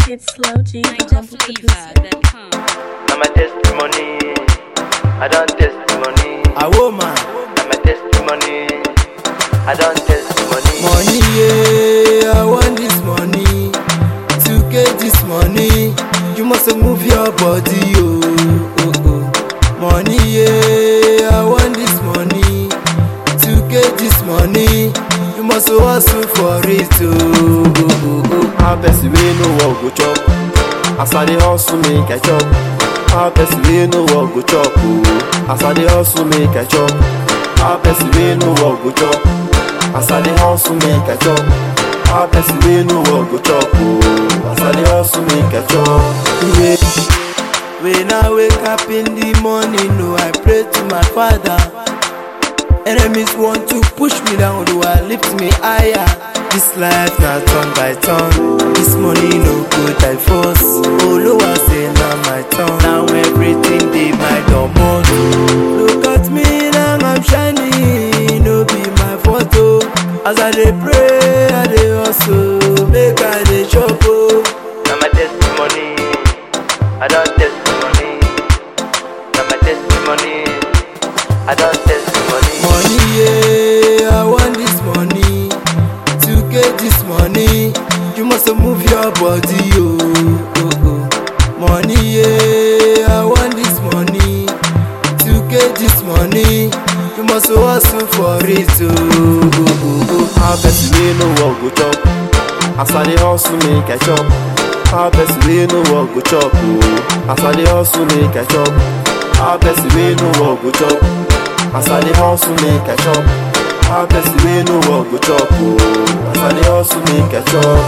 It's Slow G, the humble producer. NigerFlavor.com. I'm a testimony. I don't testimony. A woman, I'm a testimony. I don't testimony. money, yeah, I want this money. To get this money, you must move your body, oh, oh, oh. Money, yeah, I want this money. To get this money, you must hustle for it, oh, oh, oh, oh. How person we no work go chop, as I dey hustle make I chop. How person we no work go chop, oh, as I dey hustle make I chop. How person we no work go chop, as I dey hustle make I chop. How person we no work go chop, oh, as I dey hustle make I chop. Yeah. When I wake up in the morning, no, I pray to my father. Enemies want to push me down, do I lift me higher? This life na turn by turn. This money no good I force. Olowa say na my turn. Now everything dey my domot. Look at me now I'm shining, no be my photo. As I dey pray, I dey hustle, make I dey chop oh. I'm a testimony. I don't testimony. I'm a testimony. I don't testimony. Money, yeah, I want this money. To get this money, you must move your body, oh, oh, oh. Money, yeah, I want this money. To get this money, you must hustle for it, oh, oh, oh, oh. How person we no work go chop, as I dey hustle make I chop. How person we no work go chop, oh, as I dey hustle make I chop. How person we no work go chop. As I dey hustle make I chop How person wey no work go chop oh As I dey hustle make I chop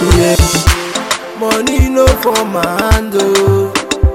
yeah. Money no for my hand oh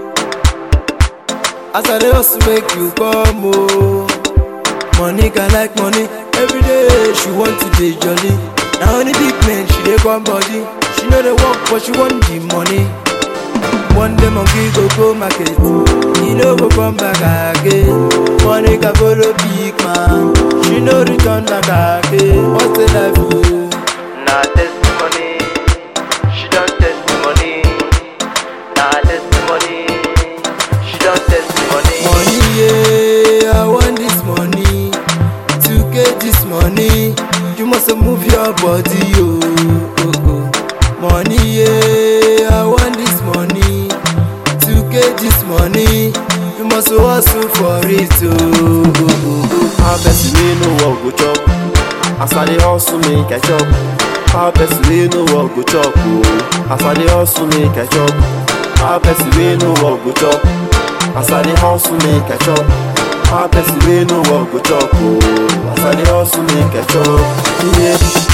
As I dey hustle make you come oh Money can like money Every day she want to dey jolly Na only big men she dey come body She no dey work but she want the money One day monkey go go market, he no go come back again. Money can follow big man, she no return back again. What's the life oh? Nah testimony. She don't testimony. Nah testimony. She don't testimony. Money yeah, I want this money. To get this money, you must move your body oh. oh, oh. Money yeah, I want this money. To get this money, you must hustle for it oh. oh, oh, oh. How person wey no work go chop, as I dey hustle make I chop. How person wey no work go chop oh, as I dey hustle make I chop. How person wey no work go chop, as I dey hustle make I chop. How person wey no work go chop oh, as I dey hustle make I chop. Yeah.